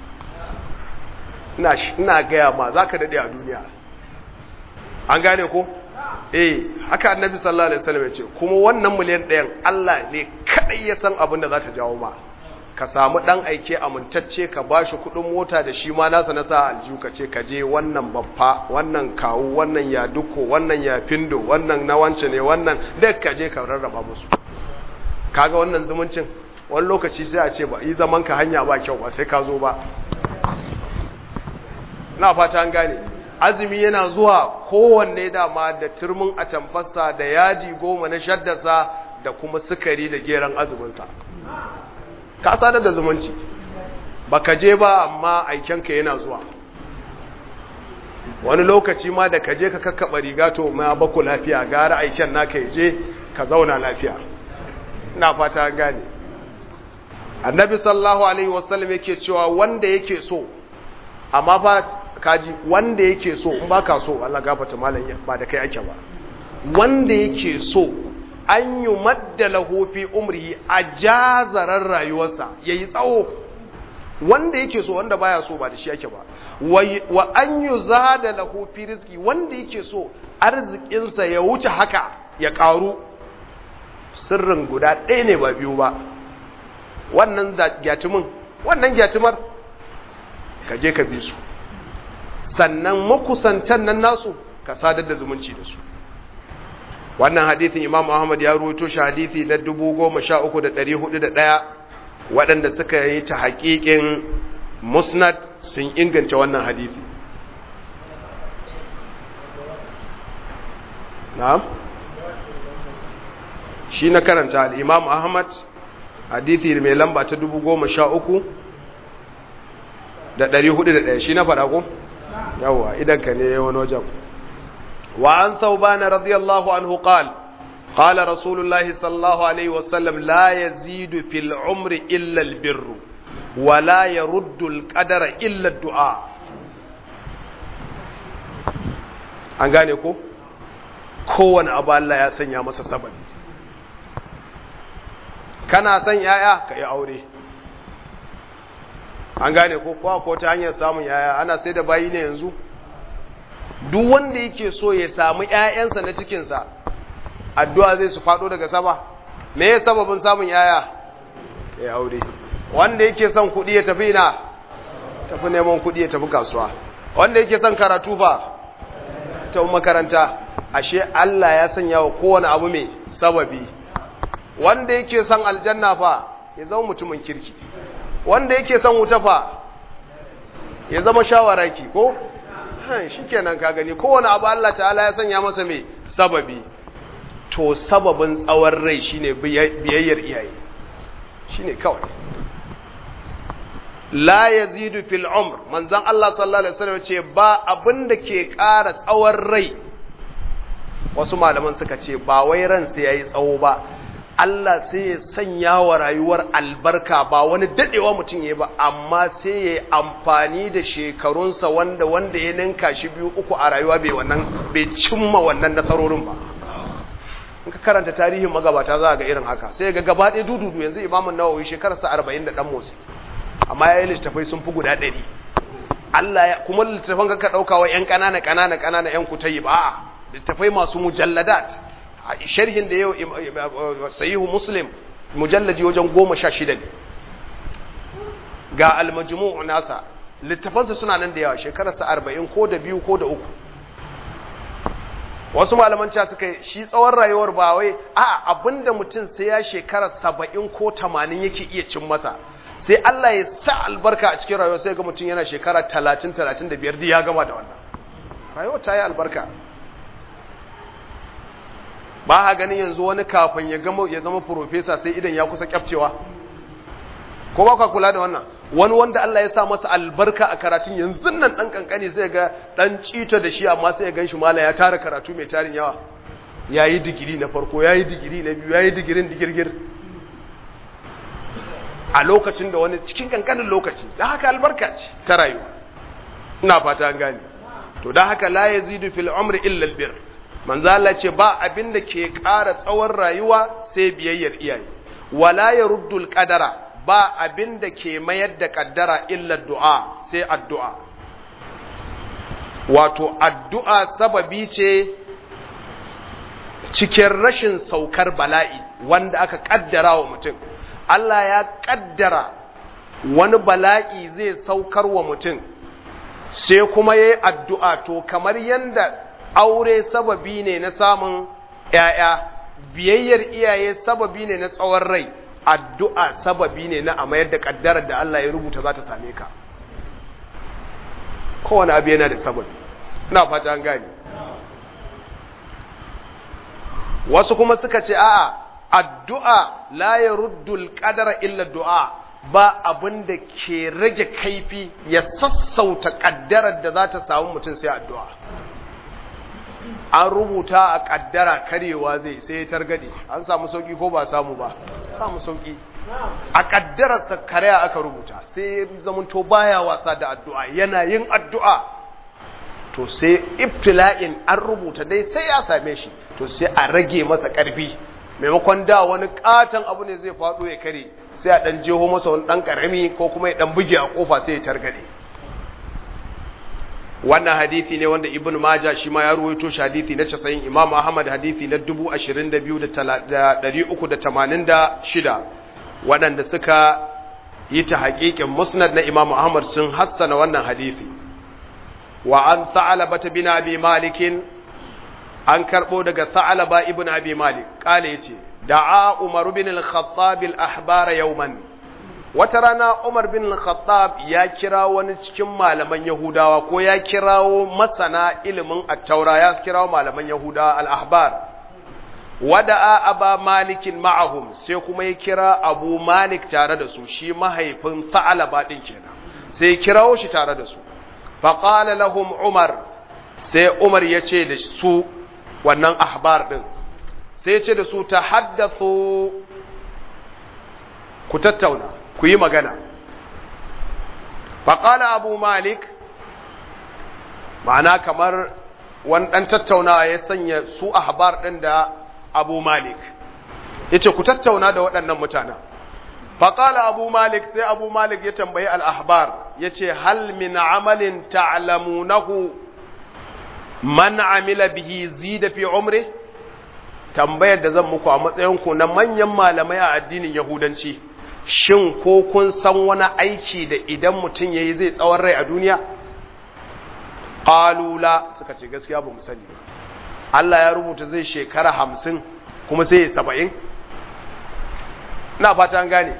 ina gaya ma za ka daɗe a duniya an gane ko eh haka annabi sallallahu alaihi wasallam ya ce kuma wannan miliyan ɗayan Allah ne kadai ya san abin da za ta jawo ma ka samu dan aike amintacce ka bashi kudin mota da shi ma nasa na sa aljihu ka ce ka je wannan babba wannan kawu wannan ya duko wannan ya findo wannan na wance ne wannan duk ka je ka rarraba musu kaga wannan zumuncin wani lokaci sai a ce ba yi zaman ka hanya ba kyau ba sai ka zo ba na fata an gane azumi yana zuwa kowanne dama da turmin atamfarsa da yadi goma na shaddasa da kuma sukari da geran azuminsa ka sadar da zumunci baka je ba amma aikenka yana zuwa wani lokaci ma da ka je ka kakkaba riga to ma baku lafiya gara aiken naka je ka zauna lafiya ina fata gane annabi sallallahu alaihi wasallam yake cewa wanda yake so amma fa kaji wanda yake so in baka so Allah gafarta malam ba da kai ake ba wanda yake so an yi madda lahu fi umrihi a jazarar rayuwarsa yayi tsawo wanda yake so wanda baya so ba da shi yake ba wa an yi zada lahu fi rizki wanda yake so arzikinsa ya wuce haka ya karu sirrin guda ɗaya ne ba biyu ba wannan gyatumin wannan gyatumar ka je ka bi su sannan makusantan nan nasu ka sadar da zumunci da su wannan hadithin imam ahmad ya ruwaito shi hadithi na 13401 waɗanda suka yi ta haƙiƙin musnad sun inganta wannan hadithi na'am shi na karanta al'imam ahmad hadithi mai lamba ta 13401 da 401 shi na faɗa ko? yawwa idan ka ne wani wajen وعن ثوبان رضي الله عنه قال قال رسول الله صلى الله عليه وسلم لا يزيد في العمر إلا البر ولا يرد القدر إلا الدعاء an gane ko kowane abu Allah ya sanya masa sababi kana son yaya ka yi aure an gane ko kowa ko ta hanyar samun yaya ana sai da bayi ne yanzu duk wanda yake so ya samu ‘ya'yansa na cikinsa addu'a zai su faɗo daga sama me ya sababin samun ‘ya'ya ya aure wanda yake son kuɗi ya tafi ina tafi neman kuɗi ya tafi kasuwa wanda yake son karatu fa ta makaranta ashe Allah ya sanya wa kowane abu mai sababi wanda yake son aljanna fa ya zama mutumin kirki wanda yake son wuta fa ya zama shawaraki ko shi kenan ka gani kowane abu Allah ta'ala ya sanya masa mai sababi to sababin tsawon rai shine biyayyar iyaye shine kawai la yazidu fil umr manzon Allah sallallahu alaihi wasallam ce ba abin da ke ƙara tsawon rai wasu malaman suka ce ba wai ran sai yayi tsawo ba Allah sai ya sanya wa rayuwar albarka ba wani dadewa mutum ya ba amma sai ya amfani da shekarunsa wanda wanda ya ninka shi biyu uku a rayuwa bai wannan bai cimma wannan nasarorin ba in ka karanta tarihin magabata za ga irin haka sai ga gaba ɗaya dududu yanzu imamun nawawi shekararsa arba'in da ɗan motsi amma ya yi littafai sun fi guda ɗari Allah ya kuma littafan ka ɗauka wa ‘yan ƙanana ƙanana ƙanana ‘yan kutayi ba a littafai masu mujalladat sharhin da yau sayihu muslim mujalladi wajen goma sha shida ne ga almajmu'u nasa littafansa suna nan da yawa shekararsa arba'in ko da biyu ko da uku wasu malaman cewa suka yi shi tsawon rayuwar ba wai a abinda mutum sai ya shekara saba'in ko tamanin yake iya cin masa sai Allah ya sa albarka a cikin rayuwa sai ga mutum yana shekara talatin talatin da biyar ya gama da wannan rayuwa ta yi albarka ba ha ganin yanzu wani kafin ya gama ya zama profesa sai idan ya kusa kyafcewa ko ba ka kula da wannan wani wanda Allah ya sa masa albarka a karatun yanzu nan dan kankani sai ga dan cita da shi amma sai ya ganshi mala ya tara karatu mai tarin yawa yayi digiri na farko yayi digiri na biyu yayi digirin digirgir a lokacin da wani cikin kankanin lokaci da haka albarka ce ta rayuwa ina fata an gane to da haka la yazidu fil umri illa al bir manzo Allah ce ba abin da ke ƙara tsawon rayuwa sai biyayyar iyaye wala yaruddu al qadara ba abin da ke mayar da kaddara illa du'a sai addu'a wato addu'a sababi ce cikin rashin saukar bala'i wanda aka kaddara wa mutum Allah ya kaddara wani bala'i zai saukar wa mutum sai kuma ya yi addu'a to kamar yadda aure sababi ne na samun ‘ya'ya biyayyar iyaye sababi ne na tsawon rai addu'a sababi ne na a mayar da ƙaddarar da Allah ya rubuta za ta same ka kowane abu yana da sababi ina fata an gani wasu kuma suka ce a'a addu'a la ya ruddul ƙadara illa du'a ba abin da ke rage kaifi ya sassauta ƙaddarar da za ta samu mutum sai addu'a an rubuta a ƙaddara karewa zai sai ya targade an samu sauƙi ko ba samu ba samu sauki a kaddararsa karya aka rubuta sai zamanto baya wasa da addu'a yana yin addu'a to sai ibtila'in an rubuta dai sai ya same shi to sai a rage masa ƙarfi maimakon da wani katon abu ne zai faɗo ya kare sai a ɗan jeho masa wani ɗan ƙarami ko kuma ya ɗan buge a ƙofa sai ya targade wannan hadithi ne wanda ibn maja shi ma ya ruwaito shi hadithi na 90 imam ahmad hadithi na 22386 waɗanda suka yi ta haƙiƙin musnad na imam ahmad sun hassana wannan hadithi wa an tha'alaba bin abi malikin an karɓo daga tha'alaba ibn abi malik kale yace da'a umar bin al-khattab al-ahbar yawman wata rana Umar bin Khattab ya kira wani cikin malaman Yahudawa ko ya kirawo masana ilimin attaura ya kirawo malaman Yahudawa al-ahbar wada'a aba malikin ma'ahum sai kuma ya kira Abu Malik tare da su shi mahaifin Tha'laba din kenan sai ya kirawo shi tare da su fa qala lahum Umar sai Umar ya ce da su wannan ahbar din sai ya ce da su tahaddathu ku tattauna ku yi magana faƙala abu malik ma'ana kamar wani ɗan tattaunawa ya sanya su ahbar ɗin da abu malik ya ce ku tattauna da waɗannan mutanen faƙala abu malik sai abu malik ya tambayi al'ahbar ya ce hal min amalin ta'lamunahu man amila bihi zida fi umri tambayar da zan muku a matsayinku na manyan malamai a addinin yahudanci shin ko kun san wani aiki da idan mutum ya yi zai tsawon rai a duniya? ƙalula suka ce gaskiya ba mu sani ba Allah ya rubuta zai shekara hamsin kuma sai ya saba'in? na fata an gane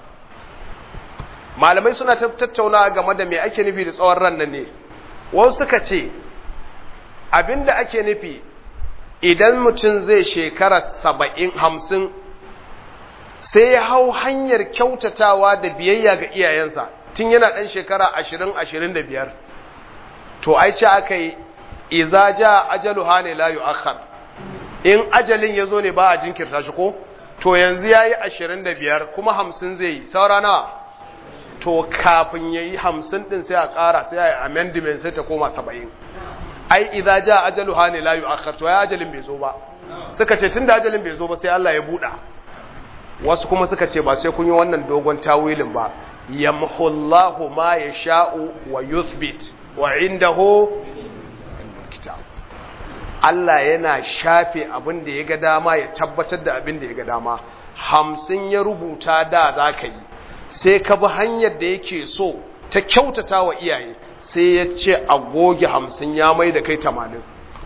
malamai suna tattauna game da mai ake nufi da tsawon ran nan ne wasu suka ce abinda ake nufi idan mutum zai shekara saba'in hamsin sai ya hau hanyar kyautatawa da biyayya ga iyayensa tun yana ɗan shekara ashirin ashirin da biyar to ai ce aka yi iza ja ajalu hane la yu'akhkhar in ajalin ya zo ne ba a jinkirta shi ko to yanzu ya yi ashirin da biyar kuma hamsin zai yi saura nawa to kafin ya yi hamsin ɗin sai a ƙara sai a yi amendment sai ta koma saba'in ai iza ja ajalu hane la yu'akhkhar to ya ajalin bai zo ba suka ce tun da ajalin bai zo ba sai Allah ya buɗa wasu kuma suka ce ba sai kun yi wannan dogon tawilin ba yamhullahu ma yasha'u wa yuthbit wa indahu kitab Allah yana shafe abin da ya ga dama ya tabbatar da abin da ya ga dama hamsin ya rubuta da za ka yi sai ka bi hanyar da yake so ta kyautata wa iyaye sai ya ce a goge hamsin ya mai da kai tamanin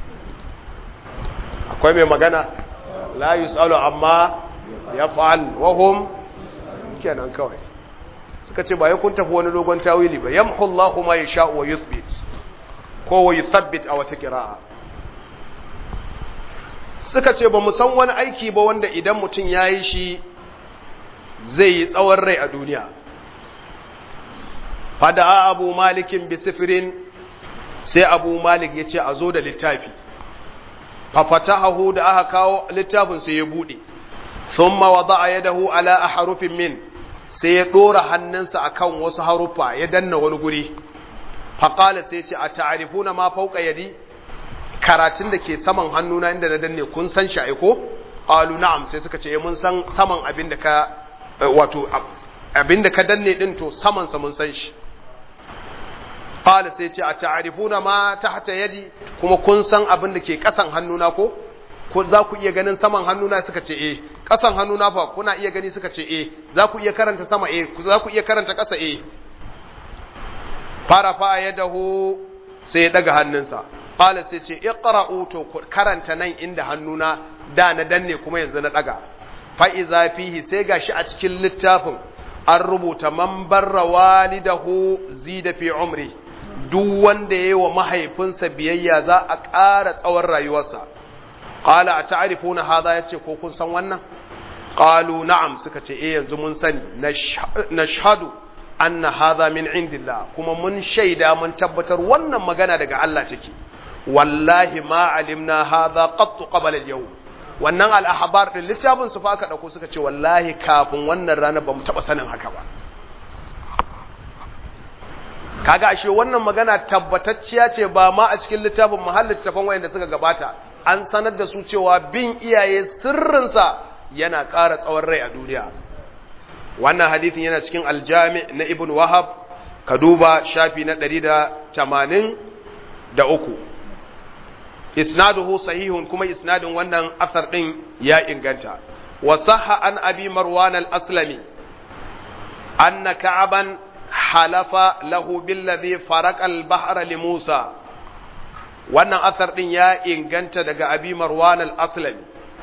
akwai mai magana la yus'alu amma ya fa'al wahum kenan kawai suka ce ba ya kun tafi wani dogon tawili ba yamhu Allahu ma yasha wa yuthbit ko wa yuthabbit a wata qira'a suka ce ba mu san wani aiki ba wanda idan mutum yayi shi zai yi tsawon rai a duniya fada abu malikin bi sifirin sai abu malik ya ce a zo da littafi fafatahu da aka kawo littafin sai ya bude thumma wada'a yadahu ala ahrufin min sai ya dora hannunsa akan wasu harufa ya danna wani guri faqala sai ce a ta'rifuna ma fawqa yadi karatun da ke saman hannuna inda na danne kun san shi aiko qalu na'am sai suka ce mun san saman abin da ka wato abin da ka danne din to saman sa mun san shi qala sai ce a ta'rifuna ma tahta yadi kuma kun san abin da ke kasan hannuna ko ko za ku iya ganin saman hannuna suka ce eh kasan hannuna fa kuna iya gani suka ce eh za ku iya karanta sama eh za ku iya karanta kasa eh fara fa yadahu sai ya daga hannunsa qala sai ce iqra'u to karanta nan inda hannuna da na danne kuma yanzu na daga fa iza fihi sai gashi a cikin littafin an rubuta man barra walidahu zida fi umri duk wanda yayi wa mahaifinsa biyayya za a ƙara tsawon rayuwarsa qala a ta'rifuna hadha yace ko kun san wannan qalu na'am suka ce eh yanzu mun sani nashhadu anna hadha min indillah kuma mun shaida mun tabbatar wannan magana daga Allah take wallahi ma alimna hadha qattu qabla al-yawm wannan al-ahbar din littafin su fa aka dauko suka ce wallahi kafin wannan rana ba mu taba sanin haka ba kaga ashe wannan magana tabbatacciya ce ba ma a cikin littafin mahallin littafin wayanda suka gabata an sanar da su cewa bin iyaye sirrinsa yana ƙara tsawon rai a duniya wannan hadithin yana cikin aljami na ibn wahab ka duba shafi na 183 isnaduhu sahihun kuma isnadin wannan asar din ya inganta wa sahha an abi marwan al-aslami anna ka'aban halafa lahu billadhi faraka al-bahra li Musa wannan asar din ya inganta daga abi marwan al-aslami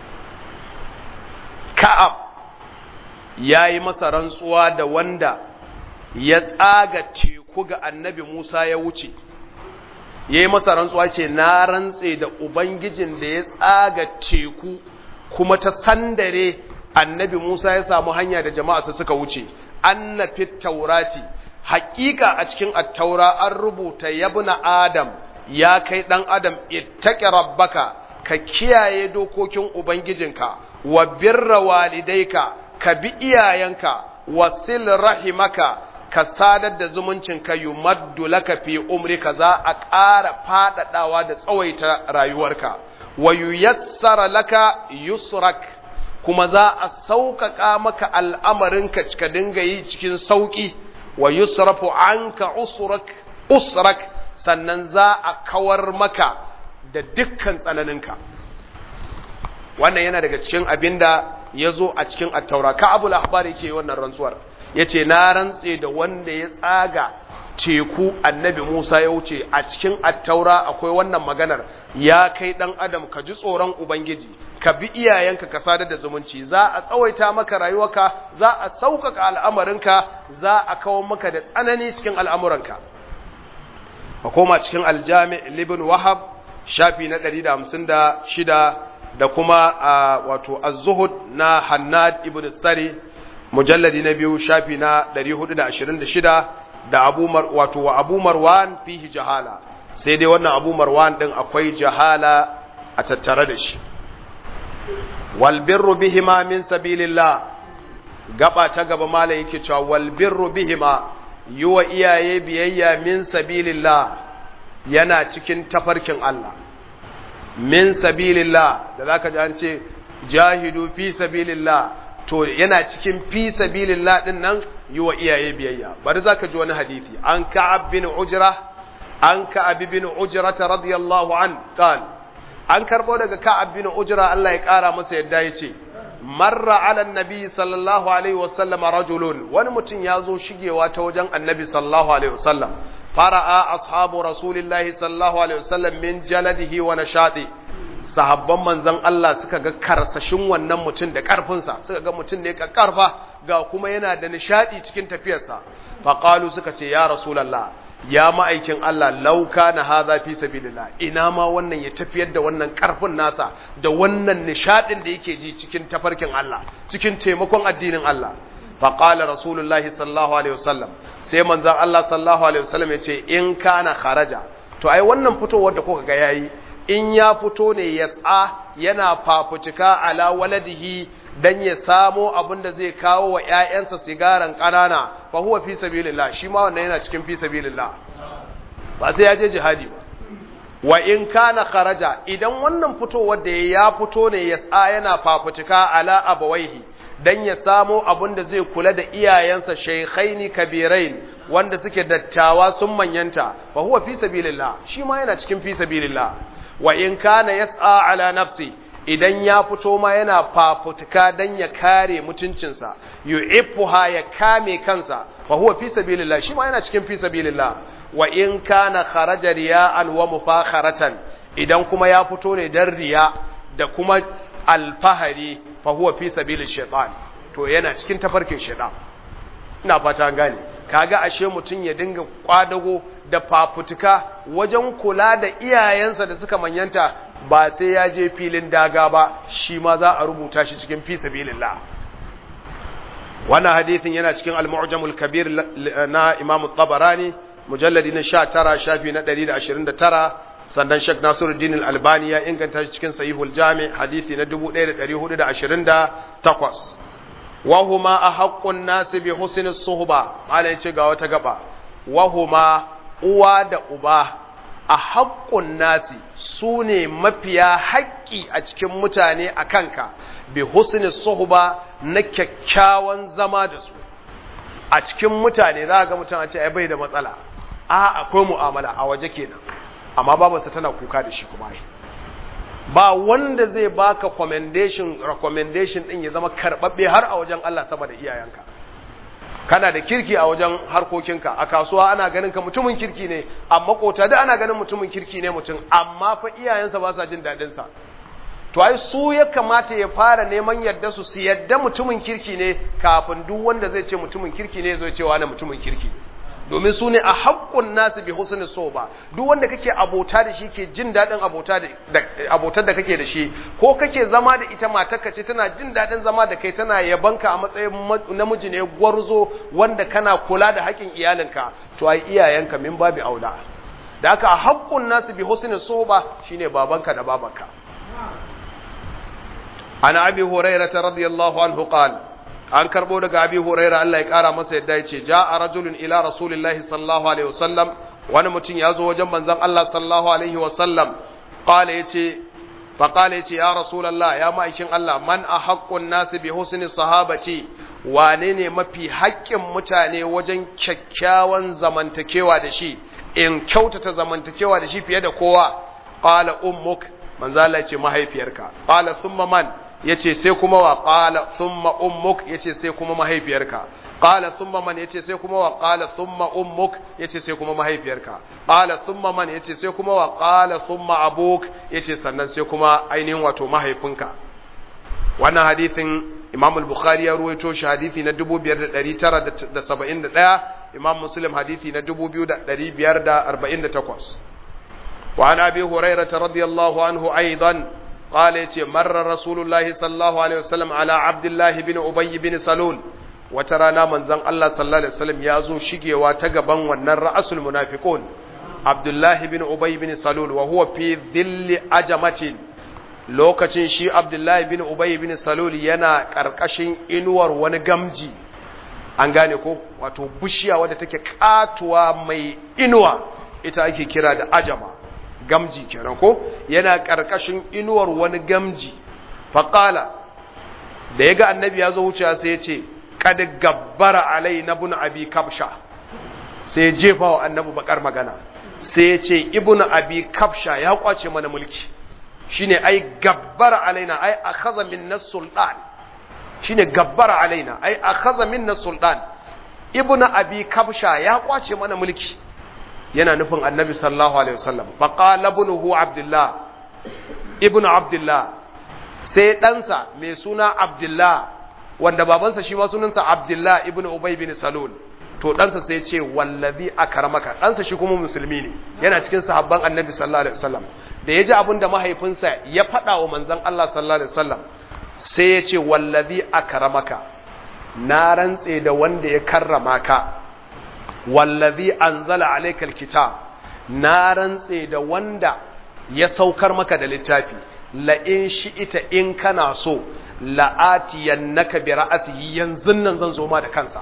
ka'ab yayi masa rantsuwa da wanda ya tsaga teku ga annabi Musa ya wuce yayi masa rantsuwa ce na rantse da ubangijin da ya tsaga teku kuma ta sandare annabi Musa ya samu hanya da jama'a su suka wuce anna fit taurati haƙiƙa a cikin attaura an rubuta yabna adam ya kai ɗan adam ittaqi rabbaka ka kiyaye dokokin ubangijinka wa birra walidaika ka bi iyayenka wa sil rahimaka ka sadar da zumuncinka yumaddu laka fi umrika za a ƙara faɗaɗawa da tsawaita rayuwarka wa yuyassara laka yusrak kuma za a sauƙaƙa maka al'amarinka cika dinga yi cikin sauƙi wa yusrafu anka usrak usrak sannan za a kawar maka da dukkan tsananinka wannan yana daga cikin abinda ya zo a cikin attaura ka abu lahbari ke wannan rantsuwar ya ce na rantse da wanda ya tsaga teku annabi musa ya wuce a cikin attaura akwai wannan maganar ya kai ɗan adam ka ji tsoron ubangiji ka bi iyayenka ka sadar da zumunci za a tsawaita maka rayuwarka za a sauƙaƙa al'amarinka za a kawo maka da tsanani cikin al'amuranka ka koma cikin aljami libin wahab shafi na 156 da kuma a wato az-zuhud na hannad ibn sari mujalladi na biyu shafi na 426 da abu wato wa abu marwan fihi jahala sai dai wannan abu marwan din akwai jahala a tattare da shi wal birru bihima min sabilillah gaba ta gaba malai yake cewa wal birru bihima yuwa iyaye biyayya min sabilillah yana cikin tafarkin Allah min sabilillah da zaka ji an ce jahidu fi sabilillah to yana cikin fi sabilillah din nan yi wa iyaye biyayya bari zaka ji wani hadisi an ka'ab bin ujra an ka'ab bin ujra radiyallahu an qal an karbo daga ka'ab bin ujra Allah ya kara masa yadda yace marra ala annabi sallallahu alaihi wasallam rajulun wani mutum ya zo shigewa ta wajen annabi sallallahu alaihi wasallam fara'a ashabu rasulillahi sallallahu alaihi wasallam min jaladihi wa nashati sahabban manzon Allah suka ga karsashin wannan mutum da karfinsa suka ga mutum ne ka karfa ga kuma yana da nishadi cikin tafiyarsa faqalu suka ce ya rasulullah ya ma'aikin Allah lauka na hadha fi sabilillah ina ma wannan ya tafiyar da wannan karfin nasa da wannan nishadin da yake ji cikin tafarkin Allah cikin taimakon addinin Allah faqala rasulullahi sallallahu alaihi wasallam sai manzon Allah sallallahu alaihi wasallam ya ce in kana kharaja to ai wannan fitowar da kuka ga yayi in ya fito ne ya tsa yana fafutuka ala waladihi dan ya samo abin da zai kawo wa ƴaƴansa sigaran ƙanana fa huwa fi sabilillah shi ma wannan yana cikin fi sabilillah ba sai ya je jihadi ba wa in kana kharaja idan wannan fitowar da ya fito ne ya tsa yana fafutuka ala abawaihi dan ya samo abin da zai kula da iyayensa shaykhaini kabirain wanda suke dattawa sun manyanta fa huwa fi sabilillah shi ma yana cikin fi sabilillah wa in kana yas'a ala nafsi idan ya fito ma yana fafutuka dan ya kare mutuncinsa yu'iffuha ya kame kansa fa huwa fi sabilillah shi ma yana cikin fi sabilillah wa in kana kharaja riya'an wa mufakharatan idan kuma ya fito ne dan riya da kuma alfahari fa huwa fi sabilil shaitan to yana cikin tafarkin shaitan ina fata gane kaga ashe mutum ya dinga kwadago da fafutuka wajen kula da iyayensa da suka manyanta ba sai ya je filin daga ba shi ma za a rubuta shi cikin fi sabilillah wannan hadithin yana cikin al-mu'jamul kabir na Imam tabarani mujalladi na 19 shafi na 129 sannan Sheikh Nasiruddin Al-Albani ya inganta shi cikin Sahihul Jami hadisi na 1428 wa huma ahaqqun nas bi husni suhba malai yace ga wata gaba wa huma uwa da uba ahaqqun nasi sune mafiya haƙƙi a cikin mutane a kanka bi husni suhba na kyakkyawan zama da su a cikin mutane za ga mutum a ce ai bai da matsala a akwai mu'amala a waje kenan amma babarsa tana kuka da shi kuma ba wanda zai baka commendation recommendation din ya zama karbabbe har a wajen Allah sama da iyayenka kana da kirki a wajen harkokinka a kasuwa ana ganin ka mutumin kirki ne amma kota da ana ganin mutumin kirki ne mutum amma fa iyayensa ba sa jin dadin sa to ai su ya kamata ya fara neman yadda su su yadda mutumin kirki ne kafin duk wanda zai ce mutumin kirki ne zai ce wani mutumin kirki domin su ne a haƙƙun nasu bi husni so ba duk wanda kake abota da shi ke jin daɗin abota da abotar da kake da shi ko kake zama da ita matarka ce tana jin daɗin zama da kai tana yabanka a matsayin namiji ne gwarzo wanda kana kula da haƙƙin iyalinka to ai iyayenka min babi aula da haka a haƙƙun nasu bi husni so ba shine babanka da babanka ana abi hurairah radiyallahu anhu qala an karbo daga abi huraira Allah ya kara masa yadda yace ja'a rajulun ila rasulillahi sallallahu alaihi wasallam wani mutum ya zo wajen manzon Allah sallallahu alaihi wasallam qala yace fa qala yace ya rasulullah ya ma'aikin Allah man ahaqqun nas bi husni sahabati wane ne mafi haƙƙin mutane wajen kyakkyawan zamantakewa da shi in kyautata zamantakewa da shi fiye da kowa qala ummuk manzo Allah yace mahaifiyarka qala thumma man yace sai kuma wa qala thumma ummuk yace sai kuma mahaifiyarka qala thumma man yace sai kuma wa qala thumma ummuk yace sai kuma mahaifiyarka qala thumma man yace sai kuma wa qala thumma abuk yace sannan sai kuma ainihin wato mahaifinka wannan hadithin Imam al-Bukhari ya ruwaito shi hadithi na 5971 Imam Muslim hadithi na 2548 وعن أبي هريرة رضي الله عنه أيضا قال يتي مر رسول الله صلى الله عليه وسلم على عبد الله بن أبي بن سلول وترانا من زن الله صلى الله عليه وسلم يازو شقي واتقبا ونر رأس المنافقون عبد الله بن أبي بن سلول وهو في ذل أجمة lokacin shi Abdullahi bin Ubay bin Salul yana karkashin inuwar wani gamji an gane ko wato bishiya wadda take katuwa mai inuwa ita ake kira da ajama gamji kenan ko yana karkashin inuwar wani gamji faqala da yaga annabi ya zo wucewa sai ya ce kad gabbara alai nabun abi kabsha sai jefa wa annabi bakar magana sai ya ce ibnu abi kabsha ya kwace mana mulki shine ai gabbara alaina ai akhadha minna sultan shine gabbara alaina ai akhadha minna sultan ibnu abi kabsha ya kwace mana mulki yana nufin annabi sallallahu alaihi wasallam fa qala ibnuhu abdullah ibnu abdullah sai ɗansa mai suna abdullah wanda babansa shi ma sunansa abdullah ibnu ubay bin salul to ɗansa sai ce wallazi akramaka ɗansa shi kuma musulmi ne yana cikin sahabban annabi sallallahu alaihi wasallam da ya ji abin da mahaifinsa ya faɗa wa manzon Allah sallallahu alaihi wasallam sai ya ce wallazi akramaka na rantse da wanda ya karrama ka wallazi anzala alaikal kitab na rantse da wanda ya saukar maka da littafi la in shi'ita in kana so la'atiyannaka bi ra'atihi yanzu nan zan zo ma da kansa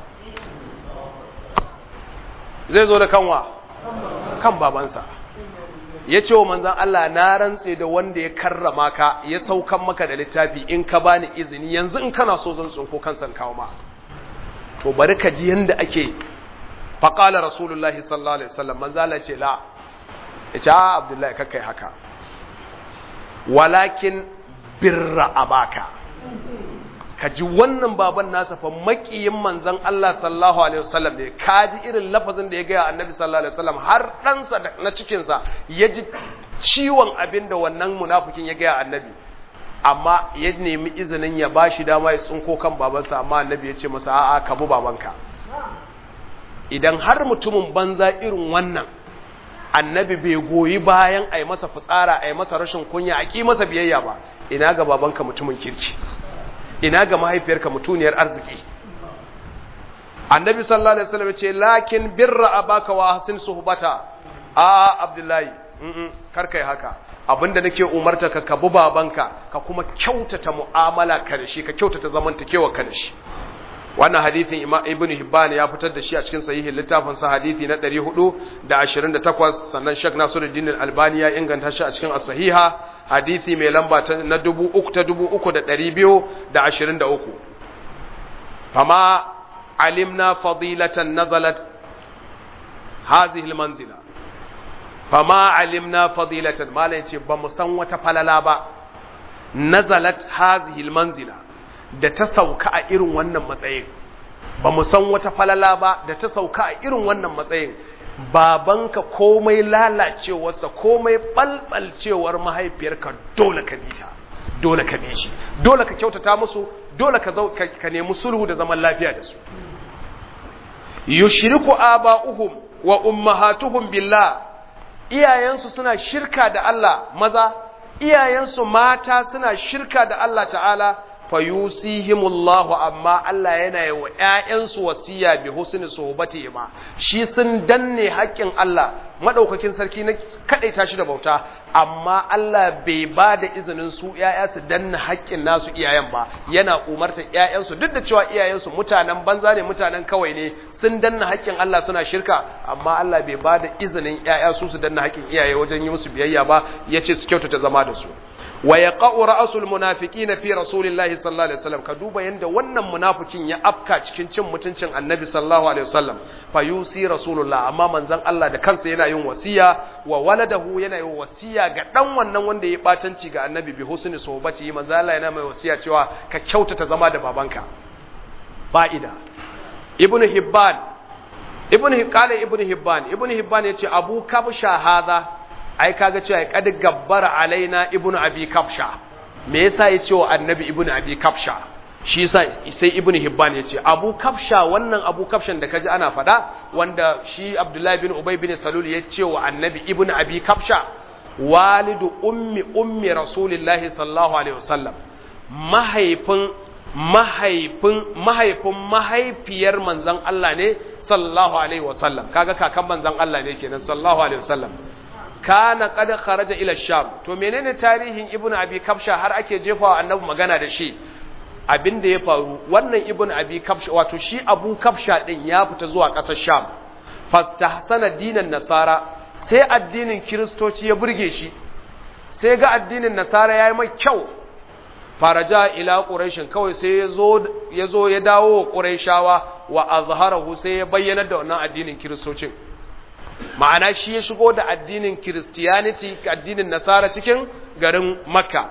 zai zo da kanwa kan babansa ya ce wa manzan Allah na rantse da wanda ya karrama ka ya saukan maka da littafi in ka bani izini yanzu in kana so zan tsinko kansan kawo ma to bari ka ji yanda ake faƙala rasulullahi sallallahu alaihi wasallam manzan Allah ce la ya ce a abdullahi kakai haka walakin birra abaka ka ji wannan baban nasa fa makiyin manzon Allah sallallahu alaihi wasallam ne ka ji irin lafazin da ya gaya annabi sallallahu alaihi wasallam har ɗansa na cikinsa ya ji ciwon abin da wannan munafikin ya gaya annabi amma ya nemi izinin ya ba shi dama ya tsinko kan babansa amma annabi ya ce masa a'a ka bu babanka idan har mutumin banza irin wannan annabi bai goyi bayan a yi masa fitsara a yi masa rashin kunya a ƙi masa biyayya ba ina ga babanka mutumin kirki ina ga mahaifiyarka mutuniyar arziki annabi sallallahu alaihi wasallam ce lakin birra abaka wa hasin suhbata a abdullahi mm kar kai haka abinda nake umarta ka ka bi babanka ka kuma kyautata mu'amala ka da shi ka kyautata zamantakewa ka da shi wannan hadithin imam ibn hibban ya fitar da shi a cikin sahihin littafin sa hadithi na 428 sannan shek nasiruddin al-albani ya inganta shi a cikin as-sahiha hadithi mai lamba ta na 3223 fama alimna fadilatan nazalat hadhihi al-manzila fama alimna fadilatan malai yace ba mu san wata falala ba nazalat hadhihi al-manzila da ta sauka a irin wannan matsayin ba mu san wata falala ba da ta sauka a irin wannan matsayin babanka komai lalacewarsa komai balbalcewar mahaifiyarka dole ka bi ta dole ka bi shi dole ka kyautata musu dole ka ka nemi sulhu da zaman lafiya da su yushriku aba'uhum wa ummahatuhum billah iyayensu suna shirka da Allah maza iyayensu mata suna shirka da Allah ta'ala fayusihimullahu amma Allah yana yi wa ‘ya'yansu wasiya bi husni sohbati ma shi sun danne haƙƙin Allah maɗaukakin sarki na kaɗaita shi da bauta amma Allah bai ba da izinin su ‘ya'ya su danne haƙƙin nasu iyayen ba yana umartar ‘ya'yansu duk da cewa iyayensu mutanen banza ne mutanen kawai ne sun danne haƙƙin Allah suna shirka amma Allah bai ba da izinin ‘ya'ya su su danne haƙƙin iyaye wajen yi musu biyayya ba ya ce su kyautata zama da su wa yaqa'u ra'sul munafiqin fi rasulillahi sallallahu alaihi wasallam ka duba yanda wannan munafikin ya afka cikin cin mutuncin annabi sallallahu alaihi wasallam fa yusi rasulullah amma manzon Allah da kansa yana yin wasiya wa waladahu yana yin wasiya ga dan wannan wanda ya batanci ga annabi bi husni sohbati manzon Allah yana mai wasiya cewa ka kyautata zama da babanka fa'ida ibnu hibban ibnu qala ibnu hibban ibnu hibban yace abu kabsha hadha ai kaga cewa ya kad gabbara alaina ibnu abi kafsha me yasa ya ce wa annabi ibnu abi kafsha shi yasa sai ibnu hibban ya ce abu kafsha wannan abu kafshan da kaji ana fada wanda shi abdullahi bin ubay bin salul ya ce wa annabi ibnu abi kafsha walidu ummi ummi rasulillahi sallallahu alaihi wasallam mahaifin mahaifin mahaifin mahaifiyar manzon Allah ne sallallahu alaihi wasallam kaga kakan manzon Allah ne kenan sallallahu alaihi wasallam kana qad kharaja ila sham to menene tarihin ibnu abi kafsha har ake jefawa annabi magana da shi abin da ya faru wannan ibnu abi kafsha wato shi abu kafsha din ya fita zuwa ƙasar sham fastahsana dinan nasara sai addinin kiristoci ya burge shi sai ga addinin nasara yayi mai kyau faraja ila quraishin kawai sai yazo yazo ya dawo wa quraishawa wa azharahu sai ya bayyana da wannan addinin kiristocin ma'ana shi ya shigo da addinin Christianity addinin Nasara cikin garin Makka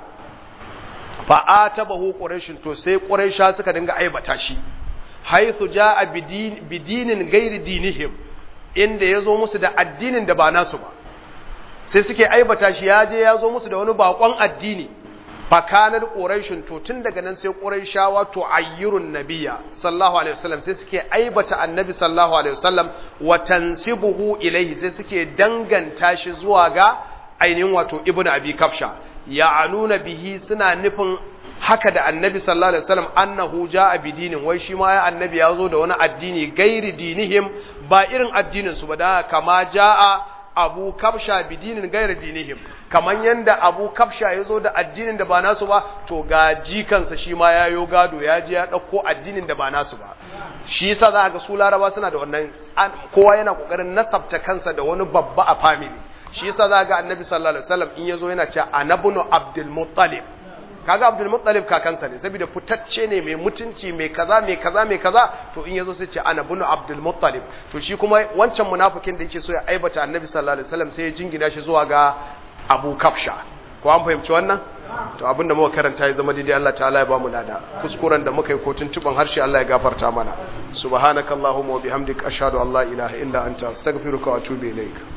fa'atabahu quraishin to sai quraisha suka dinga aibata shi haythu jaa bidinin gairi dinihim inda yazo musu da addinin da ba nasu ba sai suke aibata shi ya je yazo musu da wani bakon addini fakanar quraishin to tun daga nan sai quraishawa to ayyirun nabiyya sallallahu alaihi wasallam sai suke aibata annabi sallallahu alaihi wasallam wa tansibuhu ilaihi sai suke danganta shi zuwa ga ainihin wato ibnu abi kafsha ya'anuna bihi suna nufin haka da annabi sallallahu alaihi wasallam annahu ja'a bidinin wai shi ma ya annabi ya zo da wani addini gairi dinihim ba irin addinin su ba da kama ja'a abu kafsha bidinin gairi dinihim kaman yanda abu kafsha ya zo da addinin da ba nasu ba to ga jikansa shi ma ya yo gado ya je ya ɗauko addinin da ba nasu ba shi yasa za ga su laraba suna da wannan kowa yana kokarin nasabta kansa da wani babba a family shi yasa za ga annabi sallallahu alaihi wasallam in yazo yana cewa anabnu abdul muttalib kaga abdul muttalib kakansa ne saboda fitacce ne mai mutunci mai kaza mai kaza mai kaza to in yazo sai ce anabnu abdul muttalib to shi kuma wancan munafikin da yake so ya aibata annabi sallallahu alaihi wasallam sai ya jingina shi zuwa ga abu kafsha ko an fahimci wannan to abinda muka karanta ya zama daidai Allah ta'ala ya bamu lada kuskuren da muka yi ko tuntuban harshe Allah ya gafarta mana subhanakallahumma wa bihamdika ashhadu an la ilaha illa anta astaghfiruka wa atubu ilaik